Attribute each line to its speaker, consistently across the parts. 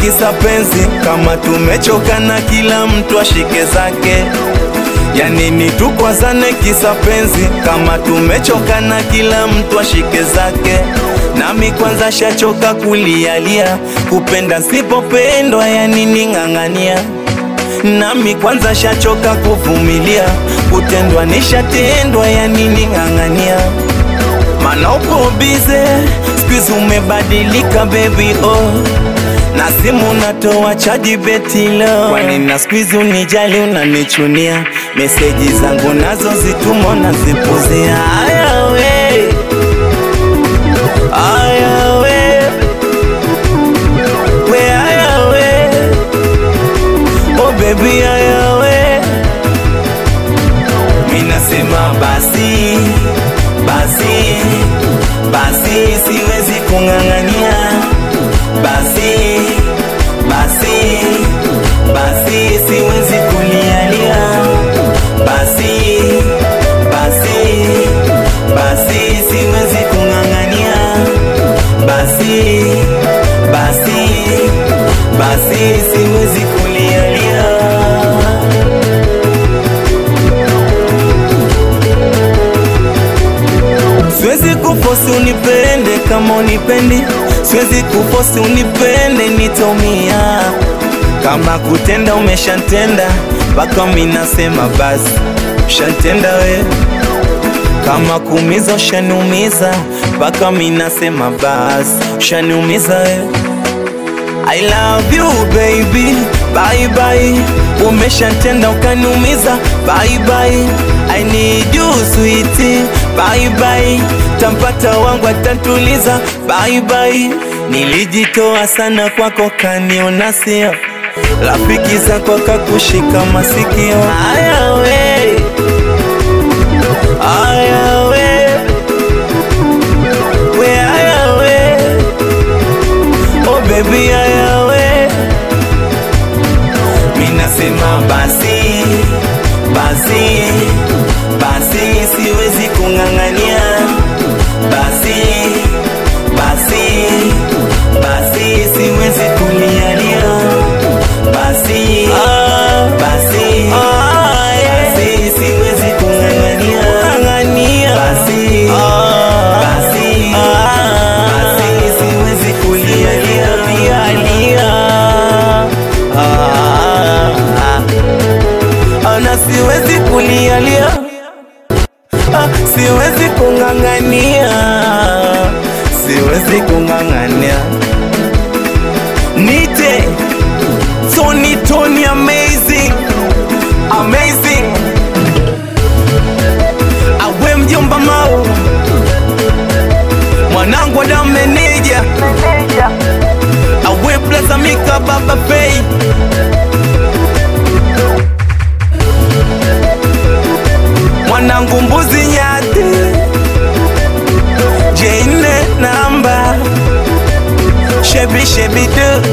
Speaker 1: kisa penzi, kama tumechoka na kila mtu ashike zake. Ya nini tukwazane kisa penzi, kama tumechoka na kila mtu ashike zake. Nami kwanza shachoka kulialia, kupenda sipopendwa, ya nini ng'ang'ania nami kwanza shachoka kuvumilia, kutendwa nishatendwa, ya nini ng'ang'ania? Mana upo bize, skuizi umebadilika baby oh na simu natoa chaji betilo, kwani na skuizi unijali, unanichunia meseji zangu nazo zitumo na zipuzia. Aya we, aya we, we aya we Oh baby ayawe, minasema basi basi basi, siwezi kung'ang'ania basi basi basi, siwezi kulialia basi basi basi, siwezi kung'ang'ania basi basi basi, siwezi kulialia Siwezi kufosi unipende kama unipendi, siwezi kufosi unipende nitomia. Kama kutenda umeshantenda, mpaka mimi nasema basi shantenda we. Kama kuumiza ushaniumiza, mpaka mimi nasema basi ushaniumiza we. I love you baby, bye bye. Umeshantenda ukaniumiza, bye bye. I need you sweetie, bye bye. Tampata wangu atatuliza, bye bye. Nilijitoa sana kwako, kaniona sio rafiki zako kakushika masikio. Aya we, aya we, we aya we Oh baby ayawe, minasema basi basi basi, siwezi kung'ang'ania basi basi basi, siwezi kulialia basi basi basi, siwezi kung'ang'ania basi basi basi, siwezi kulialia lialia ana siwezi kulialia Ah, siwezi kung'ang'ania siwezi kung'ang'ania nite Tony Tony amazing amazing awe mjomba mau mwanangu ada meneja awe plazamika baba fei mwanangu mbuzi nyati jene namba shebi shebi du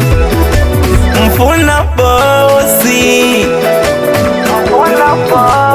Speaker 1: mfuna bosi mfuna bosi